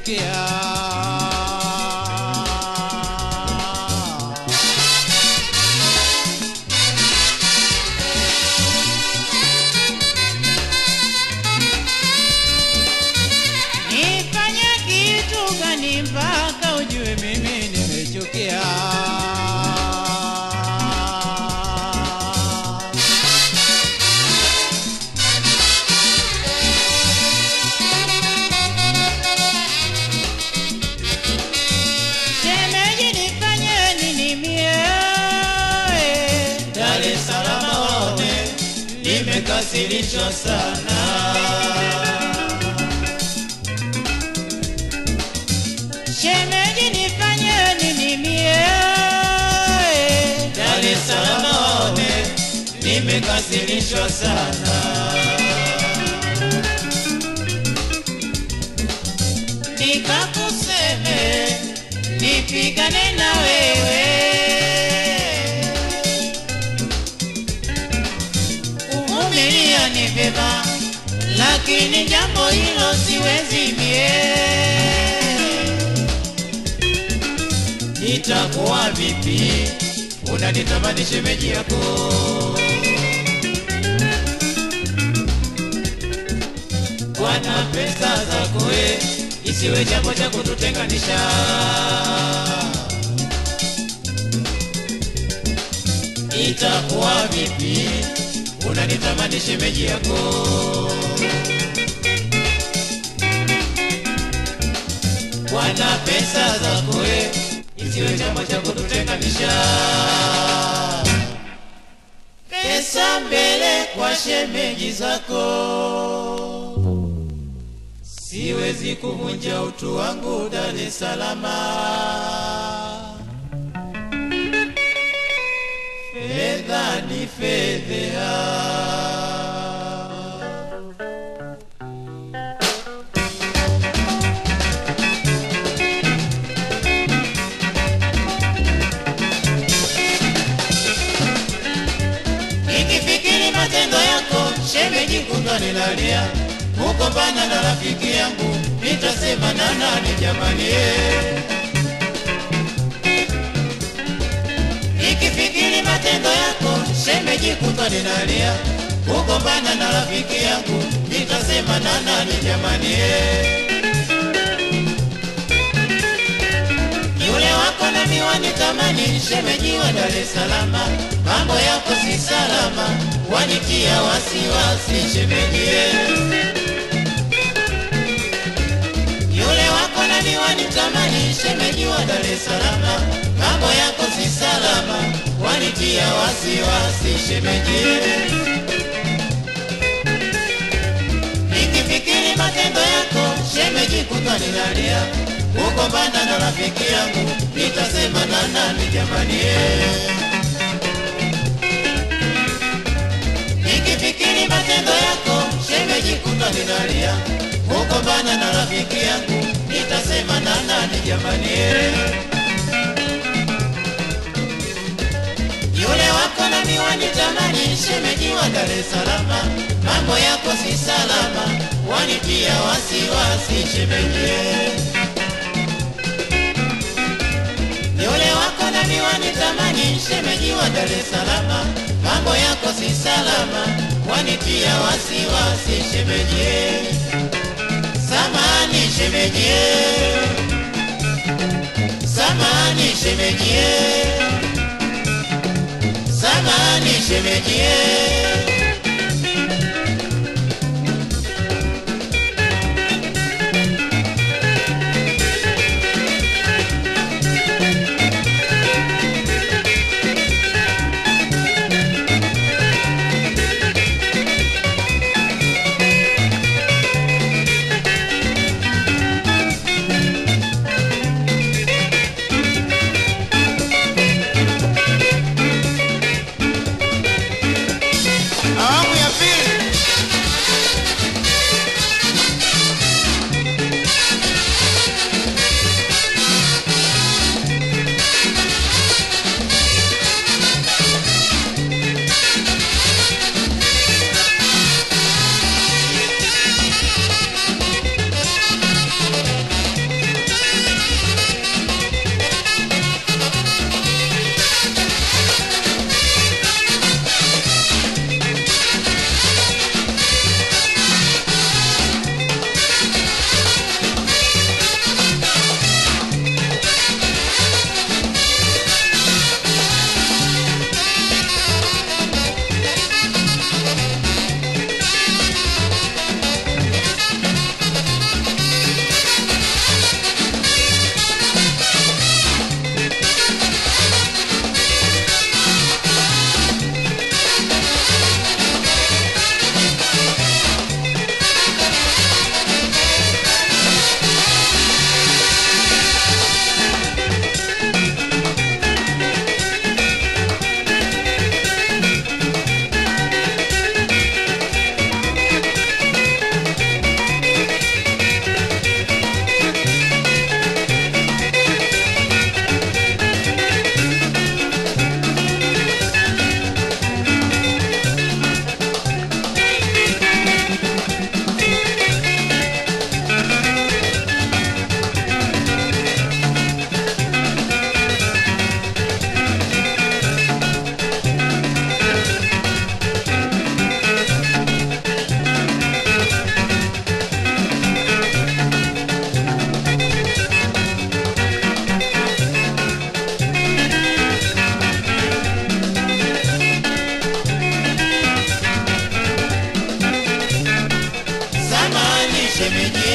nimechukia. Nifanye kitu gani mpaka ujue mimi nimechukia? Shemeji nifanye nini mie? Dar es Salaam waone nimekasirishwa sana. Shemeji nifanye nini mie? Dar es Salaam waone nimekasirishwa sana. Nikakuseme nipigane na wewe kuvumilia ni vyema, lakini jambo hilo siwezi mie. Itakuwa vipi unanitamani shemeji yako? Bwana pesa zako we, isiwe jambo cha kututenganisha. Itakuwa vipi unanitamani shemeji yako? Bwana pesa zako we, isiwe jambo cha kututenganisha. Pesa mbele kwa shemeji zako, siwezi kuvunja utu wangu Dar es Salaam. Fedha ni fedha. Nikifikiri matendo yako shemeji, kutwa ninalia, Kugombana na rafiki yangu, nitasema na nani jamani? eh? nikifikiri matendo yako shemeji, kutwa ninalia, kugombana na rafiki yangu nitasema na nani jamani eh? yule wako na miwani tamani, shemeji wa Dar es Salaam, mambo yako si salama, wanitia wasiwasi shemeji eh. yule wako na miwani tamani, shemeji wa Dar es Salaam, mambo yako si salama, wanitia wasiwasi shemeji eh. nikifikiri matendo yako shemeji, kutwa ninalia, kugombana na rafiki yangu nitasema na nani jamani eh? nikifikiri matendo yako shemeji, kutwa ninalia, kugombana na rafiki yangu nitasema na nani jamani eh? yule wako na miwani tamani, shemeji wa Dar es Salaam, mambo yako si salama, wanitia wasiwasi shemeji eh. yule wako na miwani tamani, shemeji wa Dar es Salaam, mambo yako si salama, wanitia wasiwasi shemeji eh. samani shemeji eh. samani shemeji eh. samani shemeji eh. shemeji